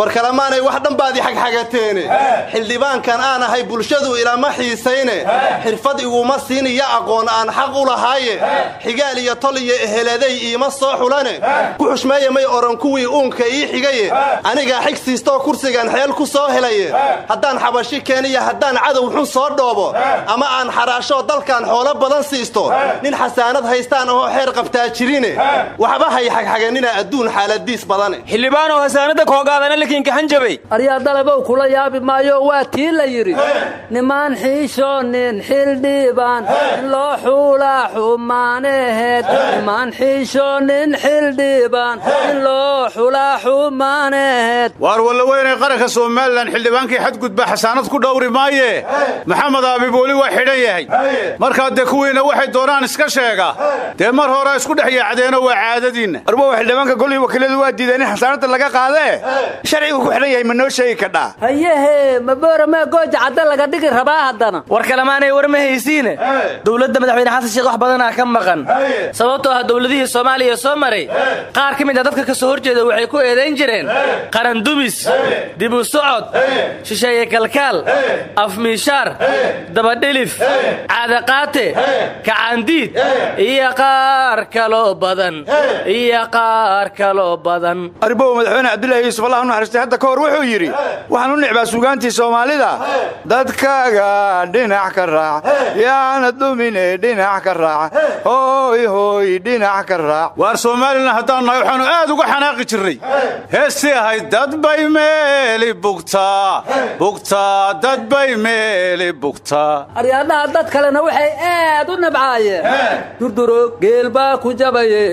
war kalemaanay wax dhanbaadii xagxagateene xildhibaankan aan ahay bulshadu ilama xiisayne xirfad iguma siiniyo aqoon aan xaq u lahaaye xigaal iyo tol iyo eheladay iima soo xulane ku xushmeeye may oran kuwii uunka ii xigaye anigaa xig siistoo kursigan xeel ku soo helaye haddaan xabashi keeniyo haddaan cadow xun soo dhoobo ama aan xaraashoo dalkan xoolo badan siisto nin xasaanad haystaan ahoo xeer qabtaa jirine waxba hay xagxaganina adduun xaaladiis badane xildhibaanoo hasaanada koogaadana lakiinka hanjabay aryaa dalabow kula yaabi maayo waa tii la yidhi nimaan xiishoonin xildhibaan in loo xuulaa xumaaneheed nimaan xiishoonin xildhibaan in loo xulaa xumaaneheed waar walla weynay qaranka somalilan xildhibaankii xadgudba xasaanad ku dhowri maaye maxamed aabib weli waa xidhan yahay markaa dee kuwiina waxay doonaan iska sheega dee mar hore isku dhex yaacdeeno waa caadadiinna arbow xildhibaanka golii wakiiladu waa diideen in xasaanadda laga qaadee sharcigu ku xidhan yahay ma noo sheegi kadhaa hayehe maboorama gooja cadda laga dhigi rabaa haddana war kalemaanay war ma haysiine dowladda madaxweyne xasan sheekh wax badanaa ka maqan sababtoo ah dowladihii soomaaliya soo maray qaar ka mid a dadka ka soo horjeeda waxay ku eedayn jireen qaran dumis dibu socod shisheeye kalkaal afmiishaar dabadhilif caadaqaate kacaandiid iyo qaar kaloo badan iyo qaar kaloo badan arbow madaxweyne cabdulaahi yuusuf allah u naxariistay hadda ka hor wuxuu yidhi waxaan u nicbaa suugaantii soomaalida dadkaaga dhinac ka raac yaana dumine dhinac ka raac hooy hooy dhinac ka raac waar somalilan haddaan nahay waxaannu aad uga xanaaqi jirray heestii ahayd dad bay meeli bugtaa bugtaa dad bay meeli bugtaa aryaadhaha dad kalena waxay aad u nabcaayeen durduro geel baa ku jabaye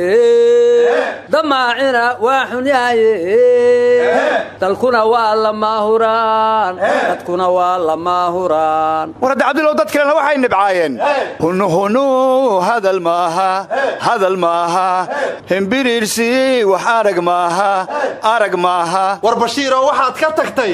damaacina waa xunyahaye dalkuna waa lamaahuraan dadkuna waa lamaahuraan war hadda cabdilow dad kalena waxay nibcaayeen hunuhunu hadal maaha hadal maaha himbirirsi wax arag maaha arag maaha war bashiiroo waxaad ka tagtay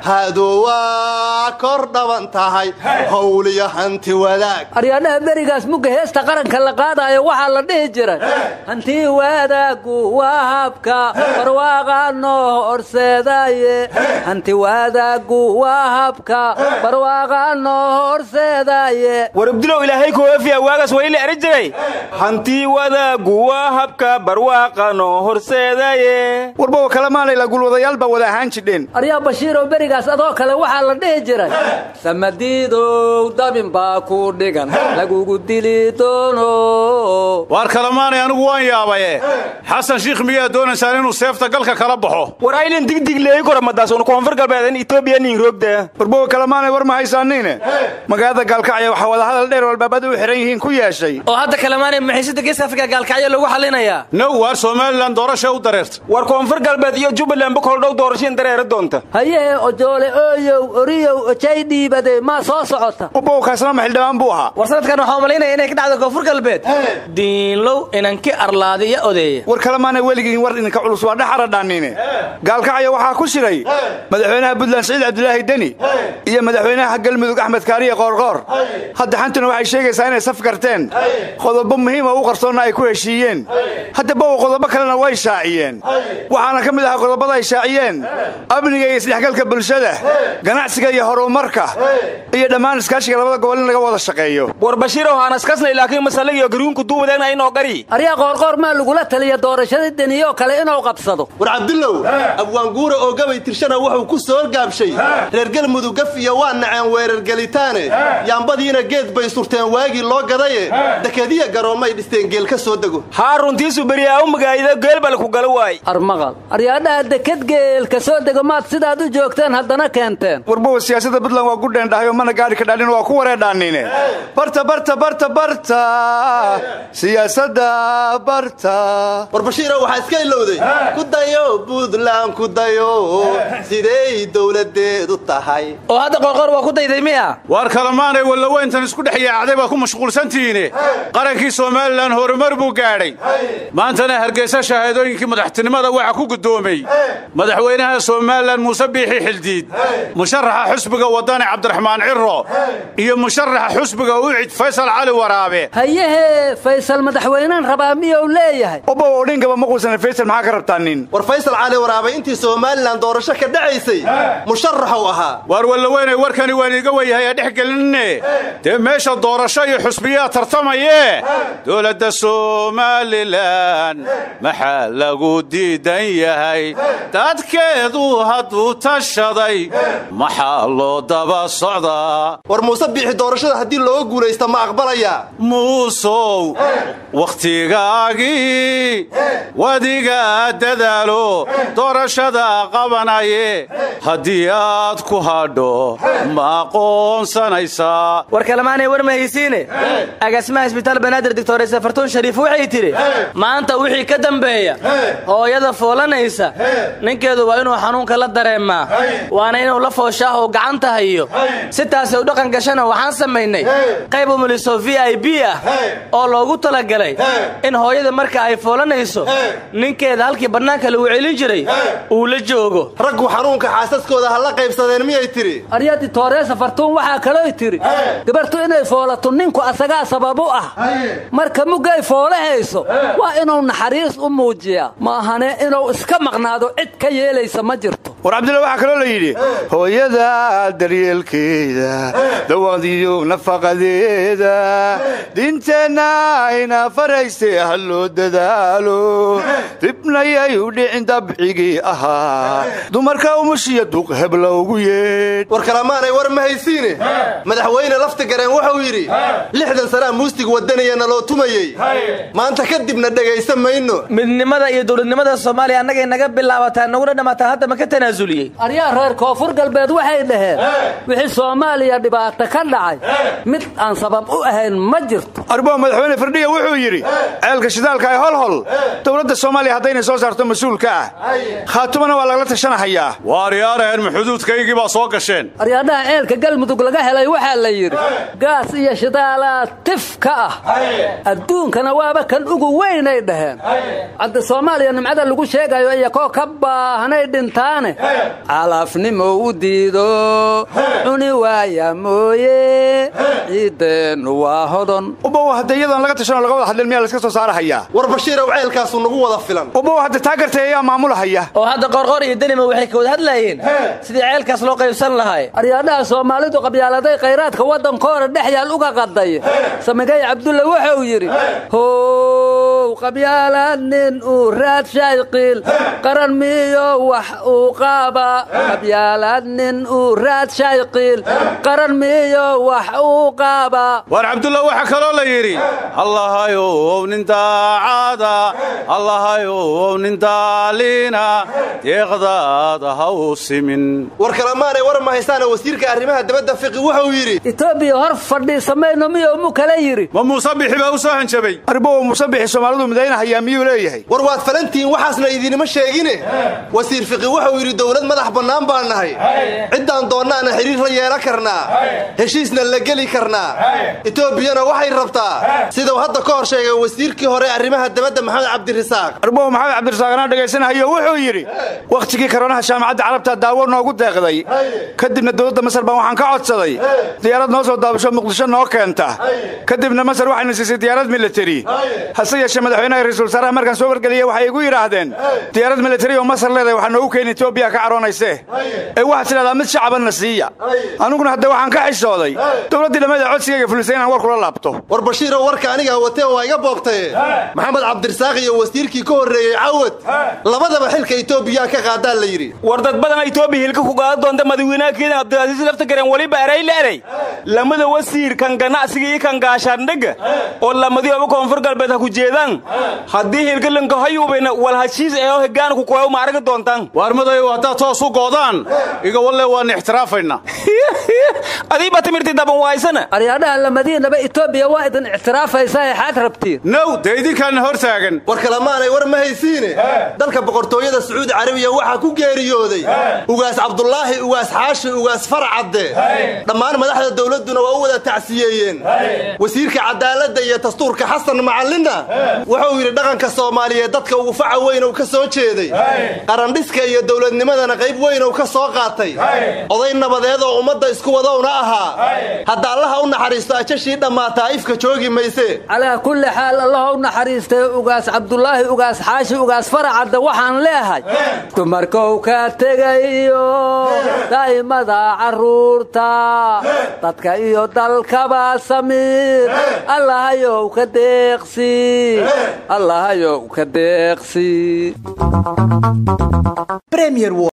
haadowaa kor dhaban tahay howliyo hanti wadaag aryaadhaha berigaas mugga heesta qaranka la qaadaayo waxaa la dhihi jiray hantii waadaagu waa habka barwaaqa noo horseedaaye hanti waadaagu waa habka barwaaqa noo horseedaaye war abdulow ilaahay kuwafiya waagaas wayli eri jiray hantii wadaagu waa habka barwaaqa noo horseedaye warbowa kalemaanay la gulwadayaal baa wada ahaan jidheen aryaa bashiiroo berigaas adoo kale waxaa la dhihi jiray samadiidow dabin baa ku dhigan lagugu dili doono waar kalemaanay anigu waan yaabaye xasan shiikh miyaa doonaysaan inuu seefta galka kala baxo war aylan digdigleey koramadaasunu koonfur galbeed in etoobiya nin roogda warbowa kalemaanay war ma haysaaniine magaalada gaalkacyo waxaa wadahadal dheer walbaabadu u xidhan yihiin ku yeeshay oo hadda kalemaanay maxiisada geeska afrika gaalkacyo lagu xallinayaa now waar somalilan doorasha u dareerta war koonfur galbeed iyo jubbaland bukol dhow doorashiin dareera doonta hayehe ojoole ooyow oriyow ojay dhiibade maa soo socota warbowa kaasna ma xildhibaan buu ahaa war sanadkan waxaa malaynaya inay ka dhacdo koonfur galbeed diinlow inanki arlaadiya odeeya war kalemaanay weligiin war idinka culus waa dhexaradhaanine gaalkacyo waxaa ku shiray madaxweynaha puntland siciid cabdulaahi deni iyo madaxweynaha galmudug axmed kaariye qoorqoor hadda xantuna waxay sheegaysaa inay saf garteen qodobo muhiima u qarsoonna ay ku heshiiyeen hadda bow qodobo kalena way shaaciyeen waxaana ka mid ahaa qodobada ay shaaciyeen amniga iyo isdhexgalka bulshada ganacsiga iyo horumarka iyo dhammaan iskaashiga labada gobol in laga wada shaqeeyo war bashiirow haanaskasnay laakiin masalagiyo garuunku duuwadeegna inoo gari aryaa qoorqoor maa lagula taliya doorashadii deniyoo kale inuu qabsado war cabdullow abwaanguura oo gabay tirshana wuxuu ku soo gaabshay reer galmudug gaf iyo waa naceen weerargelitaane yaambadiina geed bay surteen waagii loo gadaye dekadiya garoommay dhisteen geel ka soo dego haa runtiisu beriyaa u magaayida geelbal ku gala waay armaqal aryaadhaha dekad geel ka soo dego maad sidaad u joogteen haddana keenteen warbowa siyaasadda puntland waa gudheen dhahay oo mana gaadhi ka dhaadhin waa ku wareedhaanine barta barta barta barta siyaasadda barta war bashiiro waxaa iska ilowday ku dayo buntland ku dayo siday dowladeedu tahay oo hadda qoorqoor waa ku dayday miya waar kalemaanay wallaweyntan isku dhex yaacday baa ku mashquulsantihiine qarankii somalilan horumar buu gaadhay maantana hargeysa shahaadooyinkii madaxtinimada waxaa ku guddoomay madaxweynaha somalilan muuse biixi xildiid musharaxa xusbiga wadani cabdiraxmaan ciro iyo musharaxa xusbiga ucid faysal cali waraabe hayehe faysal madaxweynaan rabaa miyuu leeyahay obow odhingaba ma quusana faysal maxaa ka rabtaa nin war faysal cali waraabe intii soomaali somalilan doorasho ka dhacaysay musharaxuu ahaa waar wallaweynay warkani waan iiga wenyahay ee dhex gelinne dee meesha doorasho iyo xusbiyaa tartamayee dowladda somalilan maxaa lagu diidan yahay dadkeedu hadduu tashaday maxaa loo daba socdaa war muuse biixi doorashada haddii looga guulaysta ma aqbalayaa muusow wakhtigaagii wadiga dadaalo doorashada qabanaye haddii aad ku hadho ma aqoonsanaysaa war kalemaanay war mahaysiine agaasimaha isbitaal banaadir doctor safartuun shariif waxay tidhi maanta wixii ka dambeeya hooyada foolanaysa ninkeedu waa inuu xanuunka la dareemaa waana inuu la fooshaah uu gacanta hayo si taasay u dhaqan gashana waxaan samaynay qayb umuliso v i b ah oo loogu talagalay in hooyada marka ay foolanayso ninkeeda halkii bannaanka lagu celin jiray uu la joogo raggu xanuunka xaasaskooda ha la qaybsadeen miyay tidhi aryadi tooreesa fartuun waxaa kalooy tidhi gabartu inay foolato ninku asagaa sabab u ah marka muggay foolahayso waa inuu naxariis u muujiyaa ma ahane inuu iska maqnaado cid ka yeelaysa ma jirto war cabdilla waxaa kaloo la yidhi hooyada daryeelkeeda dawaqdiyo nafaqadeeda diinteenna ayna farayse ha loo dadaalo dibnayay u dhicin dabcigii ahaa dumarka umushiya duq hebla ugu yeedh war kalamaanay war ma haysiine madaxweyne lafti gareen wuxuu yidhi lixdan sanaa muustig wadanaya naloo tumayey maanta kadibna dhegaysa mayno midnimada iyo dowladnimada soomaaliya annagay naga bilaabataa naguna dhamaataa hadda ma ka tanaasuliyey aryaa reer koonfur galbeed waxay dhaheen wixii soomaaliya dhibaato ka dhacay mid aan sabab u ahayn ma jirto arbo madaxweyne firdhiya wuxuu yidhi ceelka shidaalka ee holhol dowladda soomaaliya haddaynay soo saarto mas-uulka ah khaatumana waa lagala tashanahayaa waaryaaraheen ma xuduudkaygii baa soo gasheen aryaadhaha ceelka galmudug laga helay waxaa la yidhi gaas iyo shidaalaa tif ka ah adduunkana waaba kan ugu weynay dhaheen hadda soomaaliya nimcada lagu sheegayo iyakoo ka baahnay dhintaane calaafnimo u diido cuni waaya mooye ciiddeennu waa hodon ubow hadda iyadoon laga tashanoo laga wada hadlin miyaa layska soo saarahayaa war bashiirow ceelkaasu nagu wada filan ubow hadda taa gartay ayaa maamulahaya oo hadda qorqor iyo denima waxay ka wada hadlaayeen sidii ceelkaas loo qaybsan lahay aryaadhaha soomaalidu qabyaaladay khayraadka waddankooda dhex yaal uga qaday samigay cabdulle wuxuu yidhi how qabyaalaad nin uu raad shayqiil qaran miyo wax uu qaaba qabyaalaad nin uu raad shayqiil qaran miyo wax uu qaaba waar cabdulla waxaa kaloo la yidhi allahayow nin daacada allahayow nin daaliina deeqdaada ha u simin war kalamaanay war ma haystaane wasiirka arrimaha dabadda fiqi wuxuu yidhi etoobiya hor fadhiisamayno miyuu mu kala yidhi ma muuse bixi baa u soo hanjabay arbow musabixi soomaalidu midaynahayaa miyuu leeyahay war waad falantihiin waxaasna idinima sheegine wasiir fiqi wuxuu yidhi dowlad madax bannaan baan nahay ciddaan doonnaana xidhiir la yeelan karnaa heshiisna la geli karnaa etoobiyana waxay rabtaa siduu hadda ka hor sheegay wasiirkii hore arrimaha dabadda maxamed cabdirisaaq arbow maxamed cabdirasaaqanaa dhegaysanahayo wuxuu yidhi wakhtigii karoonaha jaamacadda carabta daawo noogu deeqday kadibna dowladda masar baan waxaan ka codsaday diyaarad noo soo daabasho muqdisho noo keenta kadibna masar waxayna siisay diyaarad militari hase yeeshee madaxweynaha ra-iisul wasaaraha markaan soo wargeliyey waxay igu yidhaahdeen diyaarad militari oo masar leedahay waxaa noogu keeni etoobiya ka caroonayse ee waxaad tidhahdaa mid shacabanna siiya aniguna hadda waxaan ka xishooday dowladdii dhammeed ee codsigayga fulisay inaan war kula laabto war bashiirow warka anigaa watee waa iga boobtaye maxamed cabdirisaaq iyo wasiirkii ka horreeyey cawad labadaba xilka etoobiya ka qaadaa la yidhi war dad badan etoobiya hilka ku gaada doonta madaxweynaha kenya cabdilcasiis laftagaren weliba eray leeray lamada wasiir kan ganacsiga iyo kan gaashaandhega oo lamadioba koonfur galbeed ha ku jeedaan haddii hilkalanka hayuubina wal hashiis eeo hegaana ku kuwayo ma aragi doontaan waarmadayow haddaad toos u goodaan iga walle waan ixtiraafaynaa adiiba timirti daban waaysana aryaadhaha lamadiinaba etoobiya waa idin ictiraafaysaa ee xaad rabtiin now dee idinkaana hor taagan war kalamaanay war ma haysiine dalka boqortooyada sacuudi carabiya waxaa ku geeriyooday ugaas cabdulaahi ugaas xaashi ugaas farcadde dhammaan madaxda dowladduna waa u wada tacsiyeeyeen wasiirka cadaaladda iyo dastuurka xasan macallinna wuxuu yidhi dhaqanka soomaaliyeed dadka ugu faca weynow ka soo jeeday qarandhiska iyo dowladnimadana qayb weynow ka soo qaatay oday nabadeed oo ummadda isku wada dulowna ahaa hadda allaha u naxariisto ajashii dhammaataa ifka joogi mayse calaa kulli xaal allaha u naxariistay ugaas cabdulaahi ugaas xaashi ugaas faracadda waxaan leehay dumarkow ka tegayo daa'imada carruurta dadka iyo dalkaba samiir allahayow ka deeqsi allahayow ka deeqsi